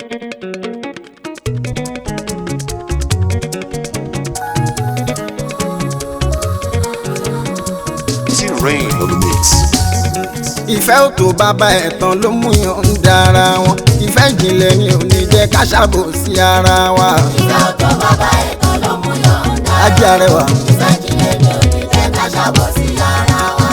T-Rain on the mix. ìfẹ́ ò tó bàbá ẹ̀tàn ló mú yàn ń dára wọn ìfẹ́ ìjìnlẹ̀ ni ò ní jẹ́ ká ṣàbò sí ara wa. ìfẹ́ ọ̀tọ̀ bàbá ẹ̀tọ́ ló mú yọ̀ǹda. ajé arẹwà ìfẹ́ ìjìnlẹ̀ ni ò ní jẹ́ ká ṣàbọ̀ sí ara wa.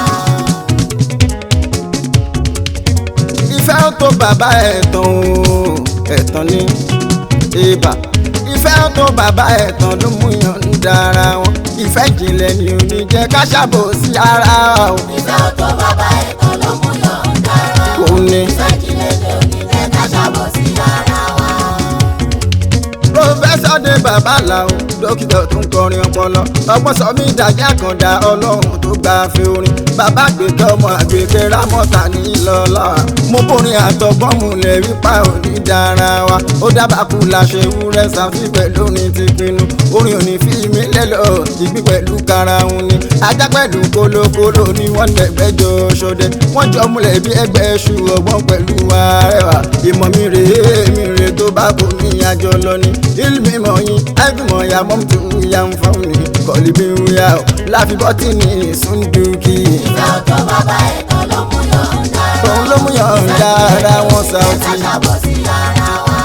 ìfẹ́ ò tó bàbá ẹ̀tàn o ẹ̀tàn ni ibà ìfẹ́ ò tó bàbá ẹ̀tàn ló mú yàn ń dára wọn ìfẹ́ ìjìnlẹ̀ ni ò ní jẹ́ ká ṣàbò sí ara wa. o. ìfẹ́ ọ̀tọ̀ bàbá ẹ̀tọ́ ló mú yọ̀ǹda. òun ni ìfẹ́ ìjìnlẹ̀ ni ò ní jẹ́ ká ṣàbọ̀ sí ara wa. pòfẹ́sọ̀ dé babaláwo dókítà tó ń kọrin ọpọlọ ọgbọ́n sọ mí dàgé àkàndá ọlọ́run tó gba fi orin bàbá àgbẹ̀kẹ́ ọmọ àgbẹ̀kẹ́ rámọ́ta ní lọ́lá mo borin àtọgbọ́n mu lè rí pa òní dára wa ó dábàá kú láṣẹ wúrẹ́ sàfí pẹ̀lú orin ti pinnu orin òní fi mí lẹ́lọ́ ìgbín pẹ̀lú karahun ni ajá pẹ̀lú kólókóló ni wọ́n lẹ́gbẹ́jọ ṣọdẹ wọ́n jọ múlẹ̀ bí ẹgbẹ́ ṣu ọgbọ́n pẹ̀lú arẹwà ìmọ̀ mi rèé mi rèé tó bá kò ní àjọ lọ ni ilmi mọ̀ yín àìgbìmọ̀ ya mọ́ tó ya ń fọ́n mi kọ́lí bí ń ya ọ́ láfi bọ́tì ní sunduki. ìfẹ́ ọ̀tọ̀ bàbá ẹ̀tọ́ ló mú yọ̀ǹda. òun ló mú yọ̀ǹda ara wọn ká Saoty. ṣàbọ̀ sí ara wa.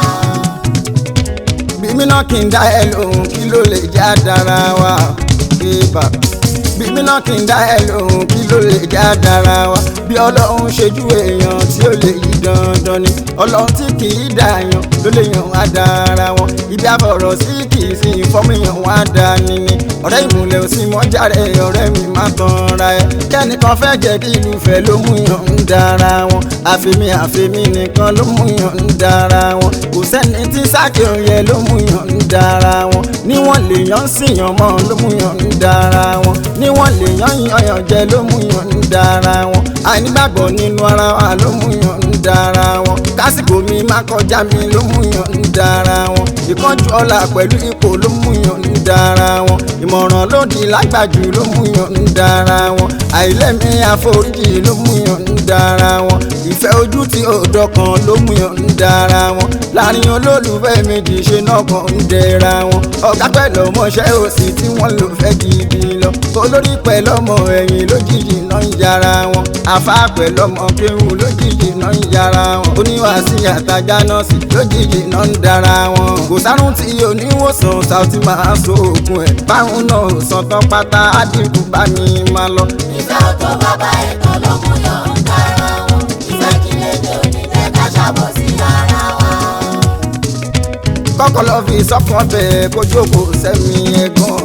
bí mi náà kì í dá ẹ lóhùn kí ló lè já dára wa ibà bí mi náà kì í dá ẹ lóhùn kí ló lè já dára wa bí ọlọ́run ṣojú èèyàn tí ó lè yí dandan ni ọlọ́run tí kì í dààyàn ló lè yàn wá dára wọn ibi àfọ̀rọ̀ sí kì í sí ìfọ́mìyàn wá dání ni ọ̀rẹ́ ìmùlẹ̀ ò sí mọ́járe ọ̀rẹ́ mi má tan ra ẹ kẹ́nìkan fẹ́ jẹ́ kí ìlú fẹ́ ló mú yàn ń dára wọn àfẹ́mi àfẹ́mi nìkan ló mú yàn ń dára wọn kò sẹ́ni tí sákè òye ló mú yàn ń dára wọn níwọ̀n lèèyàn síyàn mọ́ ló mú yàn ń dára wọn níwọ̀n lèèyàn yànyàn jẹ ló mú yàn ń dára wọn àìnígbàgbọ́ nínú ara wa ló mú yàn ń dára wọn kásìkò mi má kọjá mi ló mú yàn ń dára wọn ìkánjú ọlá pẹ̀lú ipò ló mú yàn ń dára wọn ìmọ̀ràn lòdì lágbàjù ló mú yàn ń dára wọn àìlẹ́mí àforíjì ló mú yàn ń dára wọn ìfẹ́ ojú tí ò dọ̀kan ló mú yàn ń dára wọn láàrin olólùfẹ́ méjì ṣe náà kan ń dẹra wọn ọ̀gá pẹ̀lú ọmọọṣẹ́ òsì tí wọ́n lò fẹ́ gidi lọ olórí pẹ̀lú ọmọ ẹ̀yìn lójijì náà ń yára wọn àfa pẹ̀lú ọmọ kéwù lójijì náà ń yára wọn oníwàásí àtajà nọ́ọ̀sì lójijì náà ń dára wọn kò sárùn tí oníwòsàn Saoty máa so oògùn ẹ̀ báwọn náà ò sàn tán pátá á dínkù bá mi máa lọ. ìfẹ́ ọ̀tọ̀ bàbá ẹ̀tọ́ ló mú yọ̀ǹda. ìfẹ́ ìjìnlẹ̀ ni ò ní jẹ́ ká ṣàbọ̀ sí ara wa. kọ́kọ́ lọ fi sọ́kàn bẹ́ẹ̀ kó jókòó sẹ́mi ẹ̀gbọ́n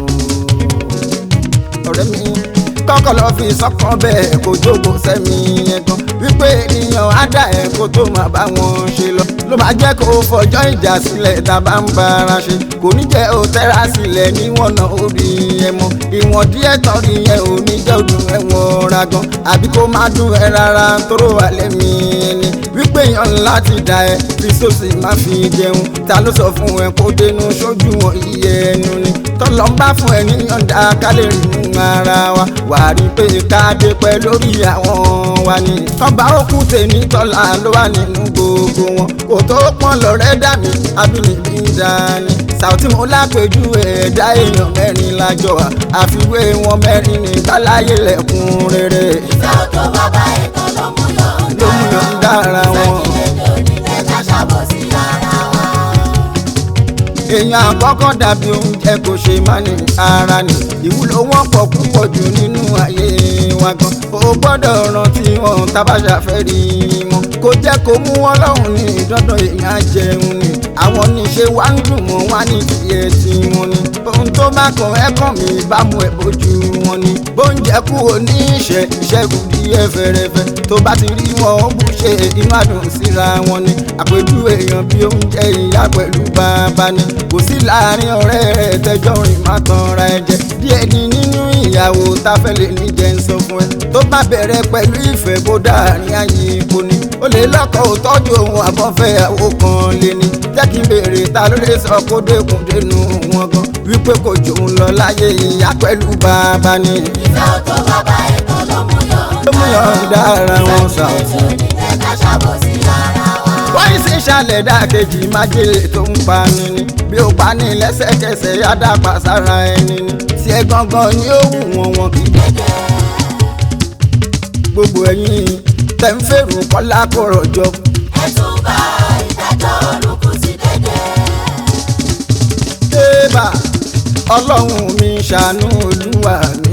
ọ̀rẹ́ mi kọ́kọ́ lọ fi sọ́kàn bẹ́ẹ̀ kó jókòó sẹ́mi ẹ̀gbọ́n wípé ènìyàn á dà ẹ̀ kó tó máa bá wọn ṣe lọ ló máa jẹ́ kó fọjọ́ ìjà sílẹ̀ tá a bá ń bára ṣe kò ní jẹ́ ó tẹ́ra sílẹ̀ níwọ̀n náà ó rí ẹ mọ́ ìwọ̀n díẹ̀ tán rí yẹn ò ní jẹ́ òdùn ẹ̀wọ̀n ra gan àbí kó má dùn ẹ rárá tóró wà lẹ́mí ẹni wípé èèyàn láti dà ẹ fi sósì má fi jẹun ta ló sọ fún ẹ kó dénú sójú wọn iye ẹnu ni tọ́lọ́ ń bá fún ẹ níyànjú ká lè rí mú ara wa wà á rí pé ká dé pẹ́ lórí àwọn wa ni tọ́ba òkú tèmi tọ́lá ló wà nínú gbogbo wọn kò tó pọ́n lọ́rẹ́ dà mí abínibí ń dání Saoty mo lápẹjù ẹ̀dá èèyàn mẹ́rin lájọ wa àfiwé wọn mẹ́rin ní báláyé lẹ́kùn rere ìfẹ́ ọ̀tọ̀ bàbá ẹ̀tọ́ ló mú yọ̀ǹda. ló mú yàn dára ìfẹ́ wọn. ìjìnlẹ̀ ni ò ní jẹ́ ká ṣàbọ̀ sí ara wa. èèyàn àkọ́kọ́ dàbí oúnjẹ kò ṣe má ní ara ni ìwúlò wọn pọ̀ púpọ̀ jù nínú ayé wa gan o gbọ́dọ̀ rántí wọn tábàṣà fẹ́ rí wọn kò jẹ́ kó mú wọn lọ́hùn ní dandan èèyàn á jẹun ni àwọn níṣe wá ń dùn mọ́ wá ní tiẹ̀ tí wọn ni ohun tó bá kàn ẹ́ kàn mí bá mú ẹ bójú wọn ni bóúnjẹ kú òní ìṣẹ́ ìṣẹ́gun díẹ̀ fẹ́rẹ́fẹ́ tó bá ti rí wọn ó bù ṣe inú àdùn síra wọn ni àpèjú èèyàn bí oúnjẹ ìyá pẹ̀lú bàbá ni kò sí láàrin ọ̀rẹ́ rẹ̀ tẹjọ́ rìn má tan ra ẹ jẹ díẹ̀ ní nínú ìyàwó tá fẹ́ lè ní jẹ́ ń sọ fún ẹ tó bá bẹ̀rẹ̀ pẹ̀lú ìfẹ́ kó dáàrin ayé ipò ni ó lè lọ́kọ̀ ò tọ́jú òun àbọ̀fẹ́ àwo kan lé ní jẹ́ kí n béèrè ta ló lè sọ kó dẹ́kun dénú wọn gan wípé kò jòun lọ láyé ìyá pẹ̀lú bàbá ni ìfẹ́ ọ̀tọ̀ bàbá ẹ̀tọ́ ló mú yọ̀ǹda. ló mú yọ̀ǹda ara wọn Saoty. ìfẹ́ ìjìnlẹ̀ ni ò ní jẹ́ ká ṣàbọ̀ sí ara wa. wọ́n sì tí ń ṣàlẹ̀ dákejì májèlé tó ń pani ni bí ó pa ní lẹ́sẹ̀kẹsẹ̀ yádàpá sára ẹni ni tí ẹ gangan ni ó wù wọ́n wọn kì í dédé gbogbo ẹ̀yin tẹ̀ ń fèrò kọ́lá kó rọ̀jọ́ ẹ̀tún bá ìdájọ́ olùkù sí dédé débà ọlọ́run mi ṣàánú olúwa mi.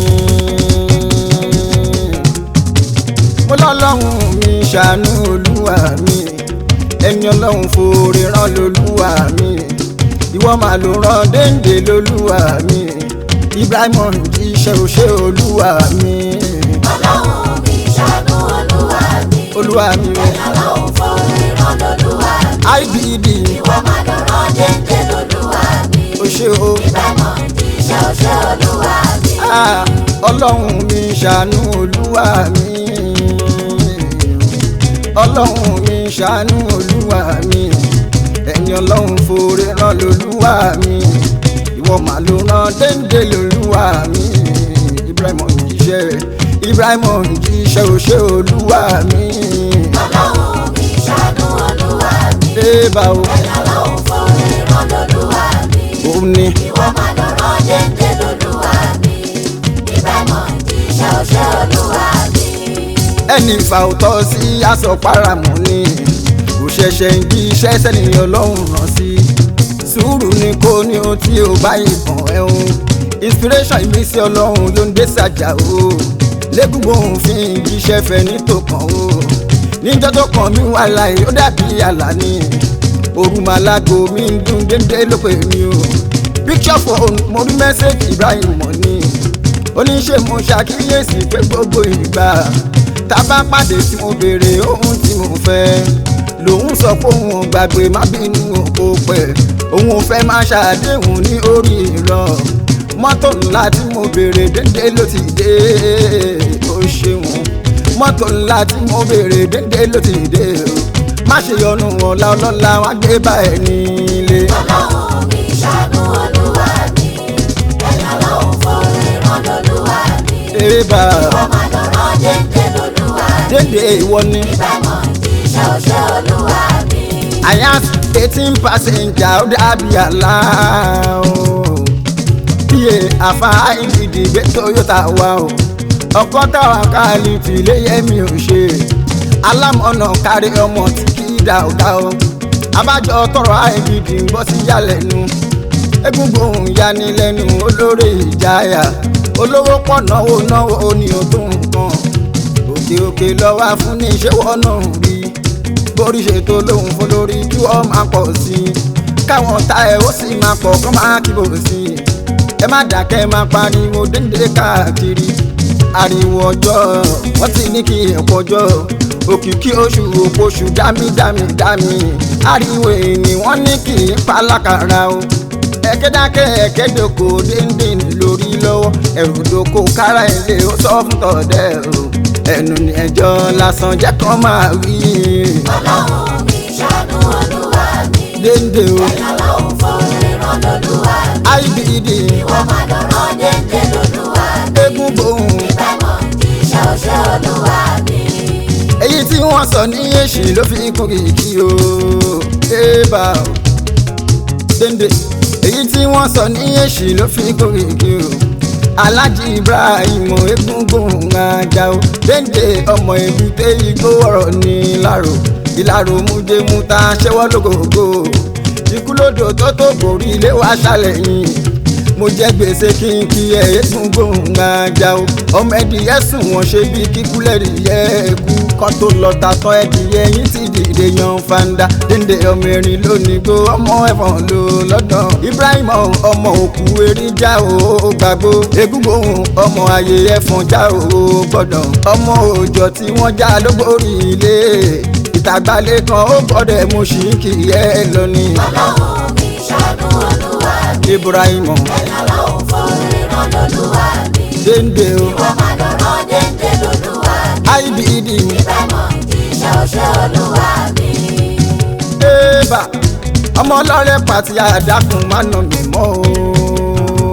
mo lọ́lọ́run mi ṣàánú olúwa mi ẹni ọlọ́run fòrè rán lolúwa mi ìwọ máa ló rán déńdé lolúwa mi ibrahim jíṣẹ́ òṣè olúwa mi ọlọ́run mi ṣàánú olúwa mi olúwa mi o ẹ̀yà lọ́hùn forí rán lolúwa mi ibd ìwọ máa lọ rán dédé lolúwa mi òṣè o. ìbámọ̀ jíṣẹ́ òṣè olúwa mi Ah, ọlọ́run mi ṣàánú olúwa mi ọlọ́run mi ṣàánú olúwa mi ẹ̀yin ọlọ́run fòrè rán lolúwa mi ìwọ mà ló rán déńdé lolúwa mi ibrahim jíṣẹ́ ibrahim jíṣẹ́ òṣè olúwa mi ọlọ́run mi ṣàánú olúwa mi débà o ẹ̀yà lọ́hùn forí rán lolúwa mi òun ni ìwọ máa lọ rán dédé lolúwa mi ìbámọ̀ jíṣẹ́ òṣè olúwa mi. ẹni ìfà òtọ́ sí aṣọ paramọ́ ni kò ṣẹ̀ṣẹ̀ ń jí iṣẹ́ sẹ́ni ọlọ́run rán sí sùúrù ni kò ní ohun tí ó bá ìbọn ẹ̀hún inspiration ìmísí ọlọ́run ló ń dé sàjà o lẹ́gùnbó òfin jíṣẹ́ fẹ́ ní tó kàn o níjọ́ tó kàn mí wà láì ó dàbí àlá ni òrùmàlágò mi ń dún dédé ló pè mí o picture phone mo rí message Ibrahim mọ̀ ni oníṣe mo ṣàkíyèsí pé gbogbo ìgbà tá a bá pàdé tí mo béèrè ohun tí mo fẹ́ lòun sọ pé òun ò gbàgbé má bínú òkò pẹ̀ òun ò fẹ́ má ṣàdéhùn ní orí irọ́ mọ́tò ńlá tí mo béèrè dédé ló ti dé ó ṣeun mọ́tò ńlá tí mo béèrè dédé ló ti dé o má ṣe yọnu ọ̀la ọlọ́lá wá gbé bá ẹ nílé. ọlọ́run mi ṣàánú olúwa mi ẹ̀yà lọ́hùn forí rán lolúwa mi ébà ìwọ máa lọ rán dédé lolúwa mi dédé ìwọ ni. ìbámọ̀ jíṣẹ́ òṣè olúwa mi. àyà eighteen passenger ó dàbí àlá o bíyè àfa ìdìdì gbé toyota wá o ọkọ táwa káàlì tìlé yẹmi ò ṣe alámọ̀nà kárí ọmọ tí kì í dà ọ̀gá o abájọ tọrọ àìdìdì ń bọ́ sí yálẹ̀nu egungun yanilẹ́nu olórí ìjáyà olówó pọ̀ náwó náwó ni ó tó nǹkan òkè òkè lọ́wọ́ fún ní ìṣẹ́wọ́ náà rí borí ṣètò lóhùn fún lórí kí wọ́n máa pọ̀ sí i káwọn ta ẹ̀ ó sì máa pọ̀ kọ́ máa kíbò sí i ẹ má dákẹ́ máa pariwo déńdé káàkiri ariwo ọjọ́ wọ́n ti ní kí ẹ̀pọ̀ ọjọ́ òkìkí oṣù òpoṣù dámí dámí dámí ariwo èèyàn wọ́n ní kí n palákàrà o ẹ̀kẹ́dákẹ́ ẹ̀kẹ́dòkò déńdé lórí lọ́wọ́ ẹ̀rù dòkò kára ilé ó sọ fún tọ̀dẹ̀ o ẹnu ní ẹjọ́ lásán jẹ́ kán máa wí ọlọ́run mi ṣàánú olúwa mi déńdé o ẹ̀yà lọ́hùn forí rán lolúwa mi ibd ìwọ máa lọ rán dédé lolúwa mi egun gbohùn ìbámọ̀ jíṣẹ́ òṣè olúwa mi. èyí tí wọ́n sọ ní èsì ló fi kún kìkì o ébà o déndé èyí tí wọ́n sọ ní èsì ló fi kún kìkì o alájí ibrahim egungun ajá o déndé ọmọ èbúté igbó ọ̀rọ̀ ní ìlàrò ìlàrò mújẹmúta ṣẹ́wọ́ lógógó ikú lódò tó tó borí ilé wa ṣàlẹ̀yìn mo jẹ gbèsè kí n kí ẹ eégún gbóhùn ajá o ọmọ ẹdìyẹ sùn wọn ṣe bí kíkúlẹ̀ dìyẹ ẹkú kan tó lọ ta tán ẹdìyẹ yín ti dìde yan fanda dénde ọmọ erin lónìí gbó ọmọ ẹ̀fọn ló lọ́dọ̀ ibrahim ọmọ òkú erin já o gbàgbó eégún gbóhùn ọmọ ayé ẹ̀fọn já o gbọ́dọ̀ ọmọ òòjọ́ tí wọ́n já lógbórí ilé ìtàgbálẹ̀ kan ó gbọ́dọ̀ mo ṣì ń kì í ẹ lọ ni ọlọ́run mi ṣàánú olúwa mi ibrahim ẹ̀yà lọ́hùn forí rán lolúwa mi dénde o ìwọ máa lọ rán dédé lolúwa mi ibd ìbámọ̀ jíṣẹ́ òṣè olúwa mi. ébà ọmọ ọlọ́rẹ́ pàtí àdákùn má nà mí mọ́ o.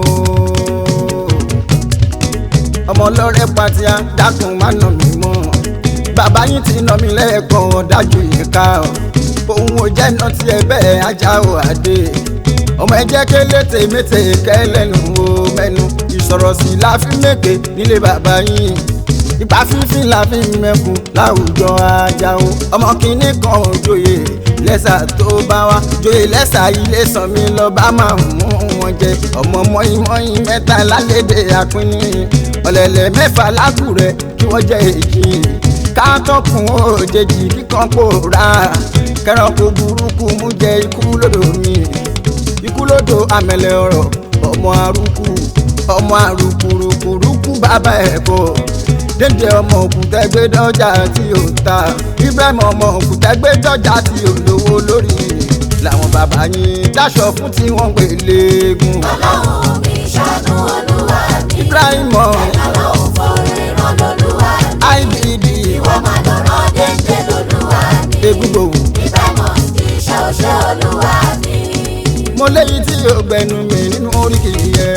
ọmọ ọlọ́rẹ́ pàtí àdákùn má nà mí mọ́ bàbá yín ti nà mí lẹ́ẹ̀kan dájú ìka o òun ò jẹ́ náà tiẹ̀ bẹ́ẹ̀ ajá ò àdé ọmọ ẹjẹ́ kélété mété kẹlẹ́nu o mẹ́nu ìsọ̀rọ̀ sí la fi mèké nílé bàbá yín ipa fífi la fi mẹ́kun láwùjọ ajá o ọmọ kìíní kan ò joyè lẹ́sà tó bá wá joyè lẹ́sà ilé sàn mí lọ bá máa mú wọn jẹ ọmọ mọ́yìn mọ́yìn mẹ́ta lálédè àpínní ọ̀lẹ̀lẹ̀ mẹ́fà lákùrẹ́ kí wọ́n jẹ́ èjì káàtọ́kùn òjèjì kíkan pòórá kẹrànkó burúkú mú jẹ ikú lódò mi ikú lódò àmẹlẹ ọ̀rọ̀ ọmọ arúkú ọmọ arúkúrúkúrúkú bàbá ẹ̀kọ́ dédé ọmọ òkúta gbé dọ́jà tí ò ta ibrahim ọmọ òkúta gbé dọ́jà tí ò lówó lórí làwọn bàbá yín dáṣọ fún tí wọ́n pè léegun ọlọ́run mi ṣàánú olúwa mi. ibrahim ọlọ́run forí rán lolúwa mi. ibd ìwọ máa lọ́rọ̀ déńdé lolúwa mi. egungbòhùn ibẹ̀ mọ̀ kì í ṣe òṣè olúwa mi. mo léyìí tí yóò gbẹnu mi nínú oríkì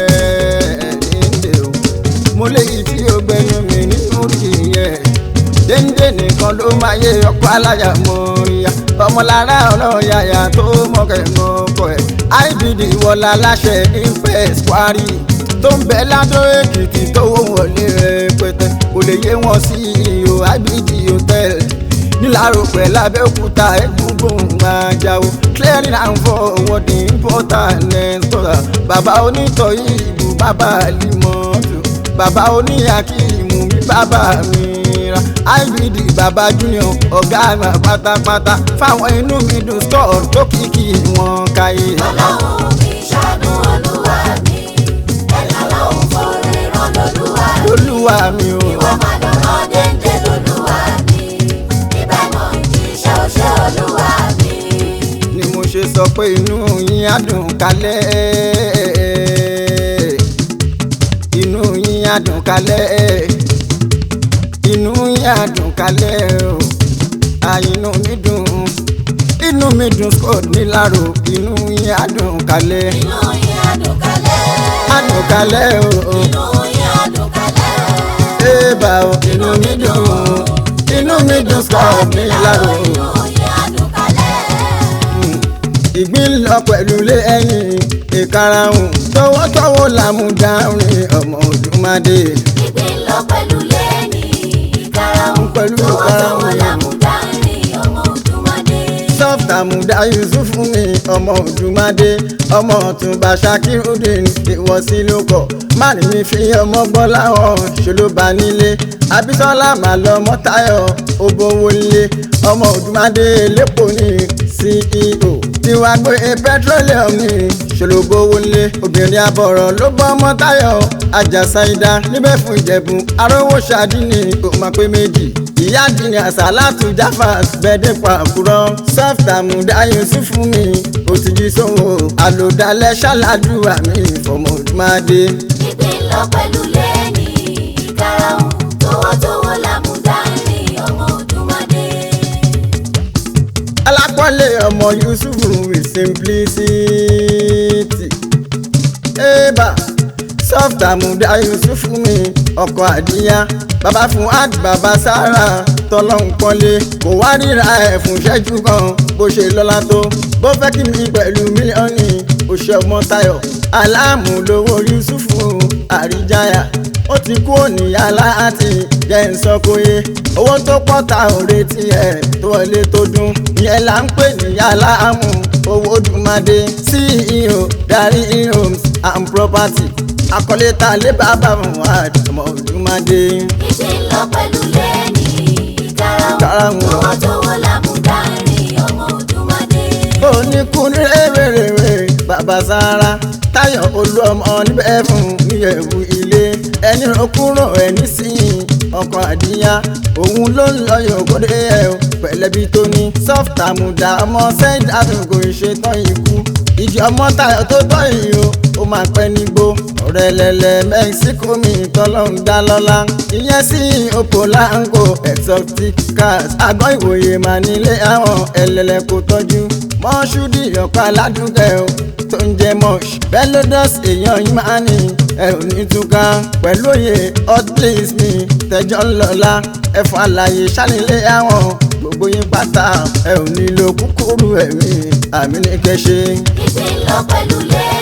yẹn déndé o mo léyìí tí yóò gbẹnu mi nínú oríkì yẹn déndé nìkan ló máa yé ọkọ aláya mọ́ríyá ọmọlára ọlọ́yàyà tó mọ̀kẹ́ mọ́kọ ẹ̀ ibd wọlá aláṣẹ infest kwari tó ń bẹ ládó èkìtì tó wọlé rẹpẹtẹ kò lè yé wọn sí iyo ibd hotel nílàró pẹ̀lú abẹ́òkúta egungun ajáò clearing and forwarding important exporter bàbá onítọ̀yí ìbú bàbá alimọ́tò bàbá oníyàkíìmù mi bàbá mi ra ibd bàbá junior ọ̀gá àgbà pátápátá fáwọn inú mi dùn store tó kìkì wọn káyé. ọlọ́run mi ṣàánú olúwa mi. ẹ̀là ọlọ́run forí rán lolúwa mi. olúwa mi o ìwọ máa lọ́rọ̀ déńdé lolúwa mi. ibẹ̀ mọ̀ kì í ṣe òṣè olúwa mi. ni mo ṣe sọ pé inú yín á dùn kálẹ̀ inú yín á dùn kálẹ̀ inú yín á dùn kálẹ̀ o àìnú mi dùn inú mi dùn scott nílàró inú yín á dùn kálẹ̀ inú yín á dùn kálẹ̀. á dùn kálẹ̀ o inú yín á dùn kálẹ̀. ébà o inú mi dùn inú mi dùn scott nílàró. inú yín á dùn kálẹ̀. ìgbín lọ pẹ̀lú lé ẹ̀yìn ìkarahun tọwọ́tọwọ́ làmúdárin ọmọ òdùmadé ìgbín lọ pẹ̀lú lẹ́ni ìkarahun Pẹ̀lú tọwọ́tọwọ́ ìkarahun. làmúdárin ọmọ òdùmadé. soft àmúdá yusuf mi ọmọ òdùmadé ọmọ ọ̀túnba sakirudin ìwọ̀sí ló kọ̀ márùn mi fi ọmọ gbọ́ láwọn ṣòló bá nílé abisola màlọ mọ́tayọ̀ obowolé ọmọ òdùmadé lẹ́pọ̀ ní ceo tiwa gbé petroleum ní ṣòlóbówólé obìnrin àbọ̀rọ̀ ló bọ́ mọ́tayọ̀ àjàsáidá níbẹ̀ fún ìjẹ̀bù arówó ṣáàdínì kò máa pé méjì ìyá dìní àsálàtù jáfàs bẹ́ẹ̀dẹ̀ pàkúrọ̀ soft àmúdá yusuf mi òtìjú sówó àlòdálẹ̀ ṣàlàdùà mi fọmọ òdùmadé. ìgbín lọ pẹ̀lú lẹ́ni ìkarahun tọwọ́tọwọ́ làmúdárin ọmọ òdùmadé. alápọ̀lé ọmọ yusuf with simplicity. eba soft àmúdá yusuf mi ọkọ̀ àdíyá bàbá fún ad bàbá sára tọ́lọ́hún pọ́nlé kò wá ríra ẹ̀ fún ṣẹ́jú kan bó ṣe lọ́lá tó bó fẹ́ kí mi pẹ̀lú mílíọ̀nù oṣù ọmọ tayọ̀ aláàmú lówó yusuf àríjáyà ó ti kú òníyá láti jẹ́ nsọ́kóyè owó tó pọ̀ ta ò retí ẹ̀ tó wọlé tó dún ìyẹn là ń pè níyà láàmú owó dùnmadé ceo darí homes and property akọ́lé ta lé bàbá muhammed ọmọ dùnmadé. ìgbín lọ pẹ̀lú lẹ́ni ìkarahun Ìkarahun. tọwọ́tọwọ́ làmúdárin ọmọ òdùmadé. oníkun rèwerèwe bàbá sára táyọ̀ olú ọmọ níbẹ̀ fún níyẹ̀wù ilé ẹni okúrò ẹni sí ọkọ̀ àdíyá òun ló ń lọ yòókòdé ẹ̀ o pẹ̀lẹ́bí tó ní soft àmùdá ọmọ sẹ́yìn àtúnkò ìṣetán ikú ìdí ọmọ táyọ̀ tó tọ́ yìí o ó máa pẹ́ nígbó ọ̀rẹ́ lẹ́lẹ́ mẹ́síkò mi tọ́lọ́run dá lọ́lá ìyẹn sí opolango exotic cars àgọ́ ìwòye mà nílé àwọn ẹlẹ́lẹ́ kò tọ́jú mọ́ṣúdì ọ̀pá aládùúgbẹ́ o tó ń jẹ mọ́ṣ belodus èèyàn yìí máa ní ẹ ò ní túká pẹ̀lú òye hot place mi tẹjọ́ ńlọ́lá ẹ̀fọ́ àlàyé ṣánilé àwọn gbogbo yín pátá ẹ ò nílò kúkúrú ẹ̀mí àmì ní kẹ́ ṣe. ìpín lọ pẹ̀lú lé